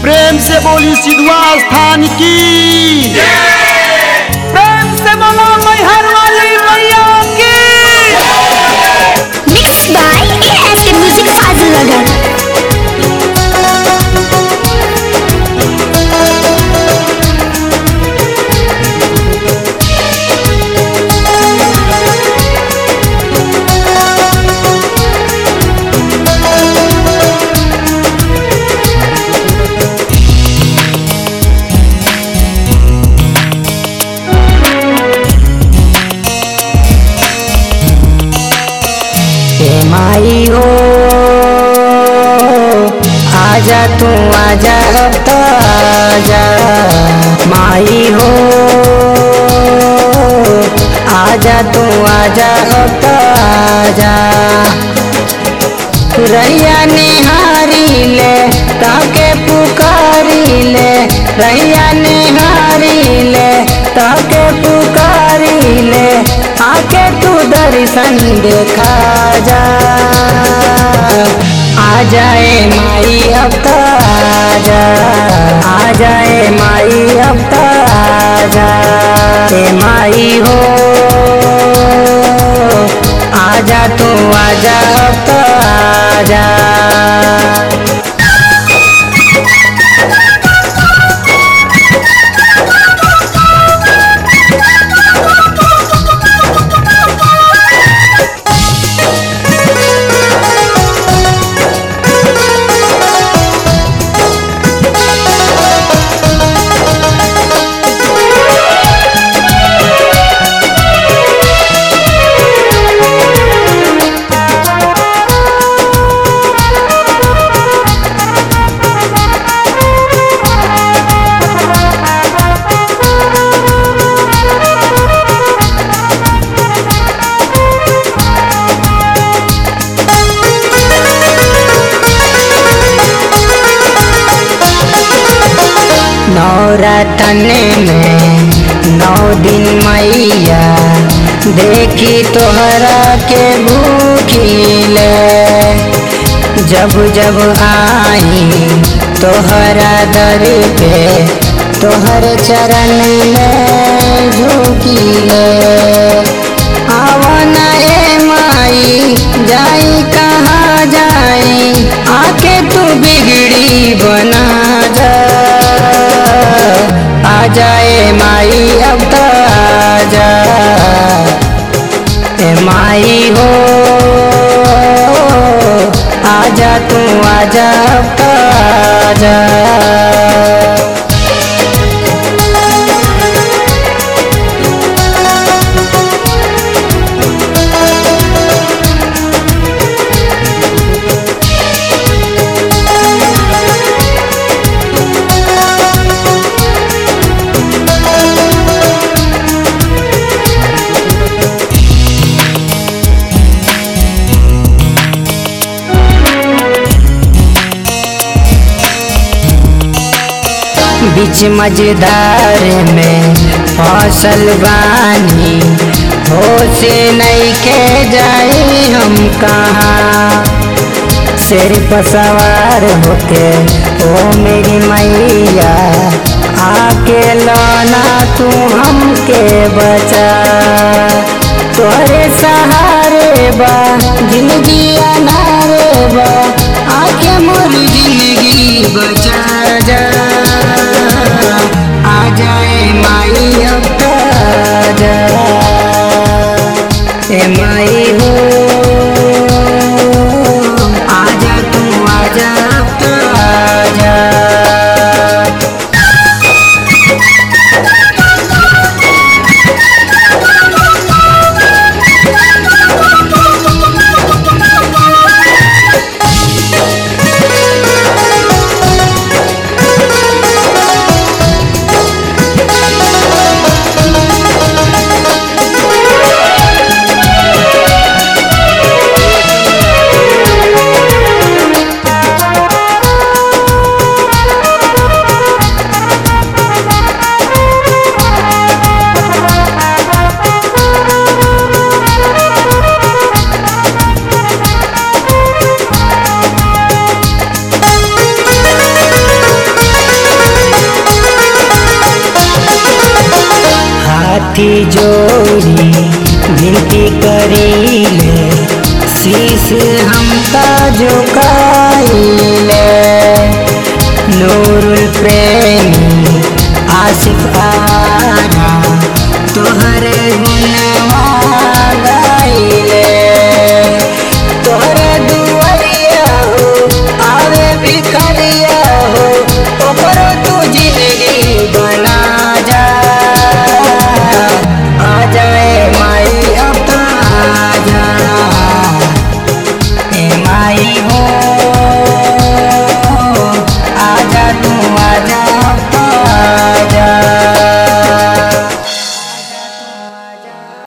प्रेम से बोली सिद्धवा स्थान की प्रेम से बोलो मैहर वाली मैया की Mixed by ASK Music Fazilnagar. हे माई हो आजा तू आजा अब तो आजा माई हो आजा तू आजा अब तो आजा रैया निहारी ले ताके पुकारी ले रैया निहारी ले ताके पुकारी ले आके तू दर्शन देखा जा आ जाए माई अब तो आजा आ जाए माई अब तो आजा ए माई हो आजा तू आजा अब तो आजा नौरतन में नौ दिन मैया देखी तोहरा के भूखिले जब जब आई तोहरा दर पे तोहर चरण में झुकिले आवन ए माई जाई कहाँ जाई आके तू बिगड़ी बना जा आ जाए माई अब तो आजा ए माई हो आजा तू आजा अब तो आजा बीच मजेदार में फसल बानी हो से नहीं के जाए हम कहाँ शेर पर सवार होके ओ मेरी मैया आके लाना तू हमके बचा तोरे सहारे बा जिंदगी अनारे बा आके मोर जिंदगी बचा जा आ जाए माई अब तो आजा ए माई हो आजा तू आजा अब तो आजा हाथी जोड़ी विनती करी ले शीश हम जो का